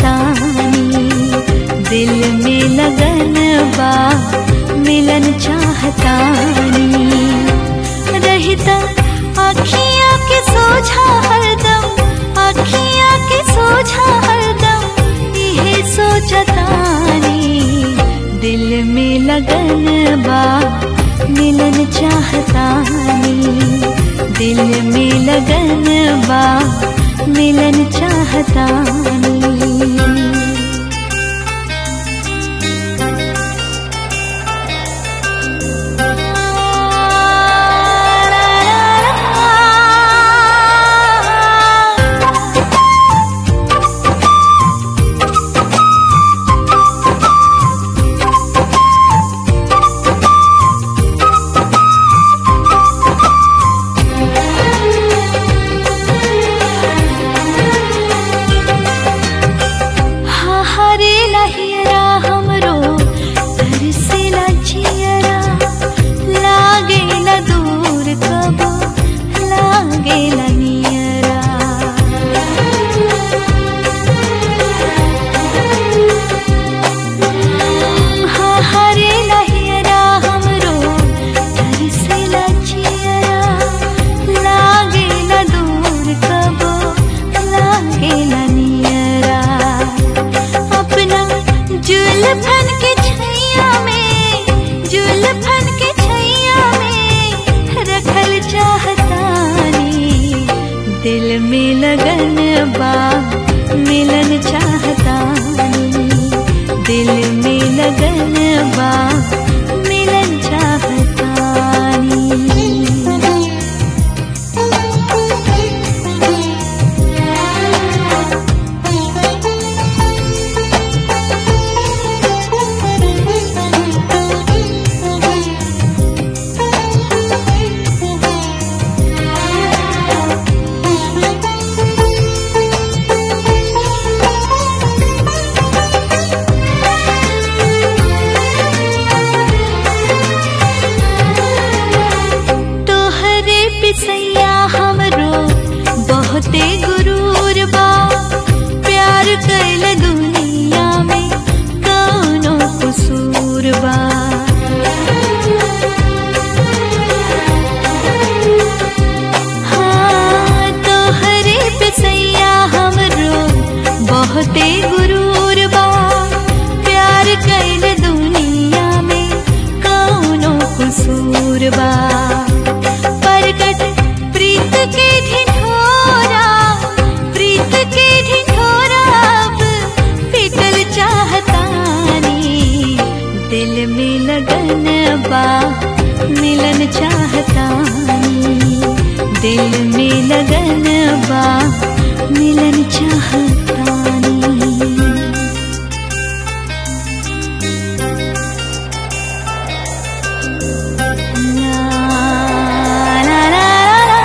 चाहतानी दिल में लगन बा मिलन चाहतानी रहता अखियाँ के सोझा हरदम अखियाँ के सोझा हरदम इहे सोचतानी दिल में लगन बा मिलन चाहतानी दिल में लगन बा मिलन चाहतानी हा हरे लहियरा हमरो तरसेला जियरा लागेला दूर कबो लागेला नियरा हा हरे लहियरा हमरो तरसेला जियरा लागेला दूर कबो लागेला नियरा अपना जुल्फन के छैया में जुल्फन के छैया में रखल चाहतानी दिल में लगन बा मिलन चाहतानी दिल में लगन बा मिलन चाहतानी तोहरे पिसैया हमरो बहुते गुरूर बा प्यार कैल दुनिया में कौनो कसूर बा हाँ तोहरे पिसैया हमरो बहुते गुरूर बा प्यार कैल दुनिया में कौनो कसूर बा परगट प्रीत के ढिढोरा प्रीत के ढिढोरा अब पिघल चाहतानी दिल में लगन बा मिलन चाहतानी दिल में लगन बा मिलन चाहतानी La la la la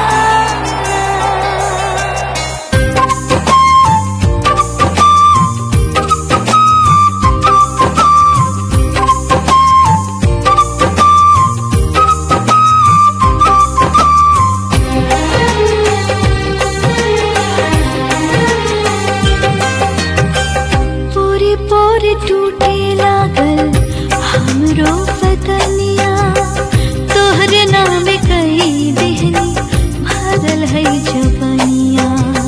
पूरी पूरी टूटे लागल हमरो बदनिया तोहरे नाम कई देहनी भरल है जबनिया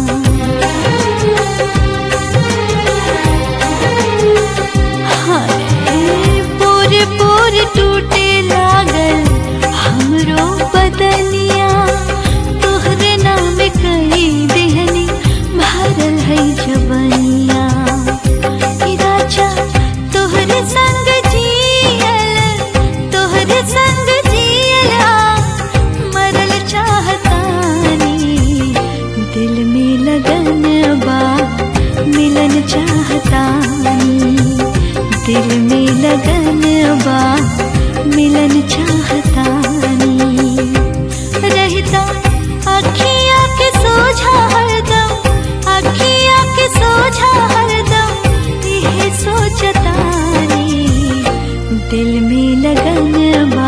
हाय पूरे पूरे टूटे लागल हमरो बदनिया तोहरे नाम कई देहनी भरल है जबनिया ई राजा तोहरे संग जियल तोहरे संग जियला मरल चाहतानी दिल में लगन बा मिलन चाहतानी दिल में लगन बा मिलन चाहतानी रहता अखियाँ के सोझा हरदम अखियाँ के सोझा हरदम यह सोचतानी दिल में लगन बा